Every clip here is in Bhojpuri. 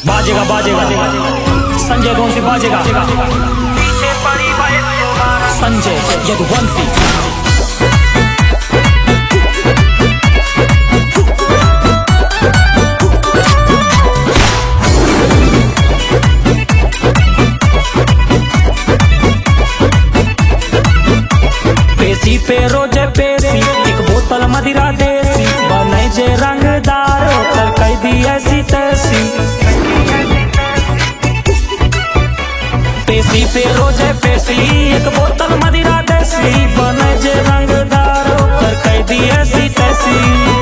बाजेगा बाजेगा संजय कौन सी बाजेगा संजय यदुवंशी पेशी पे रोजे पेशी एक बोतल मदिरा देसी बने जे रंगदार ओकर कई दी ऐसी तैसी पेशी पे रोजे पेशी एक बोतल मदिरा देसी बने जे रंगदार ओकर कई दी ऐसी तैसी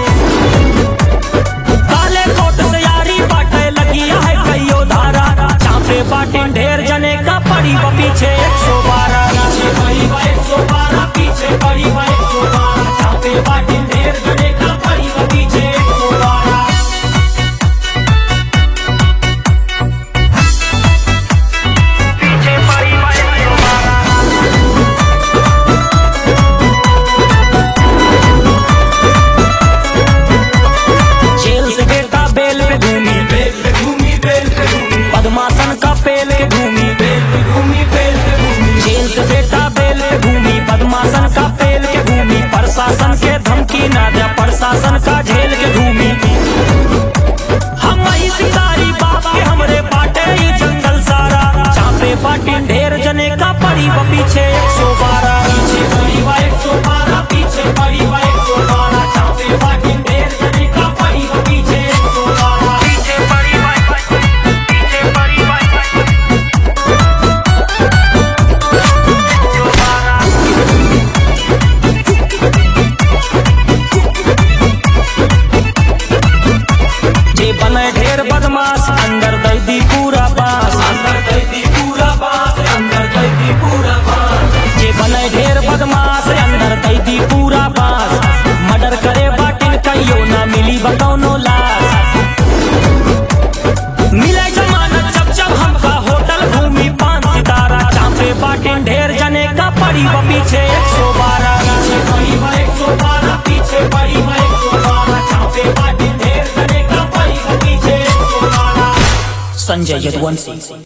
काले कोट से यारी बाटे लगी है कईयो धारा चापे बाटे ढेर जने का पड़ी वो पीछे एक सौ बारह पीछे पड़ी वो एक सौ बारह पीछे पड़ी वो एक सौ बारह चापे बाटे ढेर जने का पड़ी वो पीछे एक सौ बारह जेल से बेटा बेल पे घूमी बेल पे घूमी बेल पे घूमी पद्मासन का पेल के घूमी बेल पे घूमी बेल पे घूमी जेल से बेटा बेल के घूमी पद्मासन का पेल के घूमी प्रशासन के धमकी ना दे प्रशासन का झेल के घूमी हम ही शिकारी बाप के हमरे बाटे ही जंगल सारा चापे बाटी ढेर जने का पड़ी वो पीछे एक सौ बारह पीछे पड़ी वा एक सौ बारह पीछे पड़ी वा एक सौ बारह चापे बाटी ढेर जने का पड़ी वा पीछे एक सौ बारह पीछे पड़ी वा पीछे पड़ी वा जे बने ढेर बदमाश अंदर दै दी पूरा बास अंदर कैदी पूरा बास अंदर कैदी पूरा बास जे बने ढेर बदमाश अंदर दै दी पूरा बास मर्डर करे बाटिन कहियो ना मिली बतौनो लाश मिले जमानत जब जब हमका होटल भूमि पान सितारा चापे बाटिन ढेर जने का पड़ी वो पीछे एक सौ बारह पीछे पड़ी वा एक सौ बारह पीछे पड़ी वा एक सौ बारह चापे बाटी ढेर जने का पड़ी वा पीछे एक सौ बारह संजय यदुवंशी